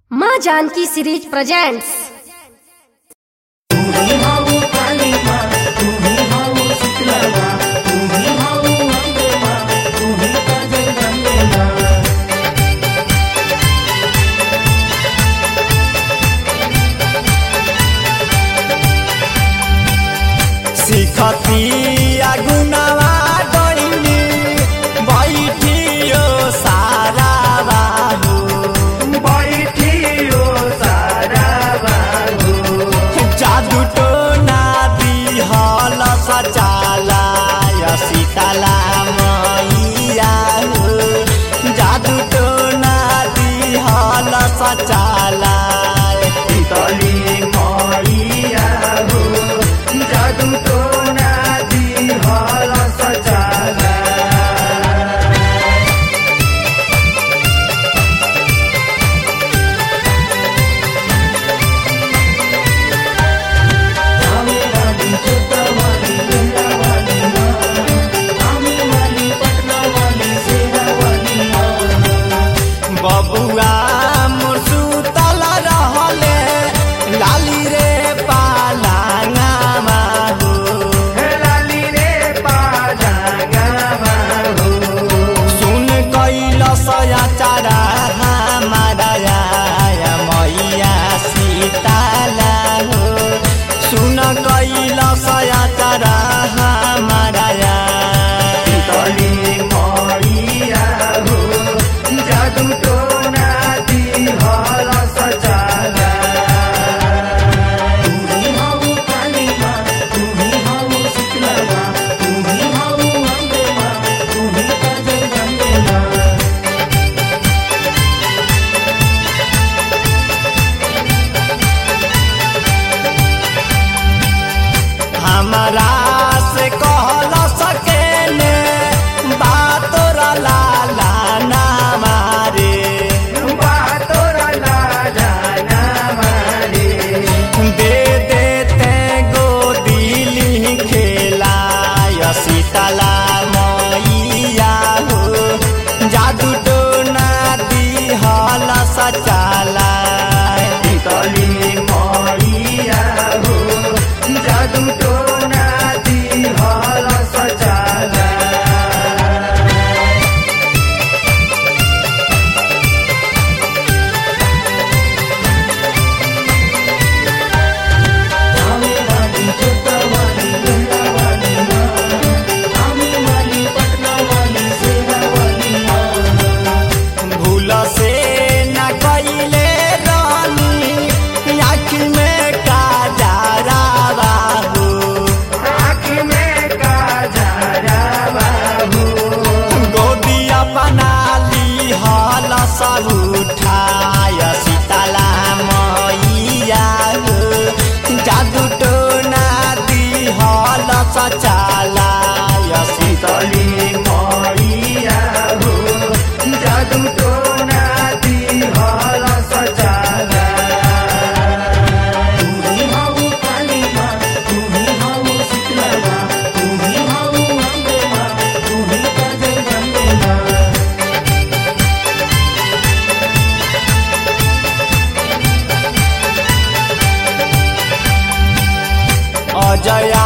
माँ Janaki series presents तुम्ही हाऊ कालिमा तुम्ही हाऊ शुक्लमा तुम्ही हाऊ अंबेमा तुम्ही का जगदंबेमा सिखती अगुनवा डोइनी बैठियो सारा बाबू बैठियो सारा बाबु जादू टोना दिहल सचाला सीताला मैया हो जादू टोना दिहल सचाला तली मैया हो जादू तो नादी हल सचाला आमे वाली जोता वाली गंगा वाली माँ आमे वाली पटना वाली सेरा वाली माँ बबुआ मुसुतल रहले लाली रे पालांगामा हो लाली रे पाजागा हो सुन कैल सयाचारा हमारा आया मैया सीताला हो सुन कैल सयाचारा हमारा तली मैया हो जादू तो नादी हल सचाला तुम्ही हाऊ कालिमा तुम्ही हाऊ शुक्लमा तुम्ही हाऊ अंबेमा तुम्ही का जगदंबेमा हमारा से कहल सकेने बात लाला ना मारे बातोरा लाजा ना मारे दे देते गोदिली खेला सीताला मैया हो जादू टोना दिहल सचाला तली मैया हो जादू तो नादी हल सचाला आमे वाली जोता वाली गंगा वाली माँ आमे वाली पटना वाली सेरा वाली माँ भूल से न कैले रानी आँख में काजारा बाबू आँख में काजरा बाबू गोदिया बना ली हल सब उठाय सीताला मैया हो जादू टोना दी हल सचाला तली मैया हो जादू तो नादी हल सचाला तुम्ही हाऊ कालिमा तुम्ही हाऊ शुक्लमा तुम्ही हाऊ अंबेमा तुम्ही का जगदंबेमा अजय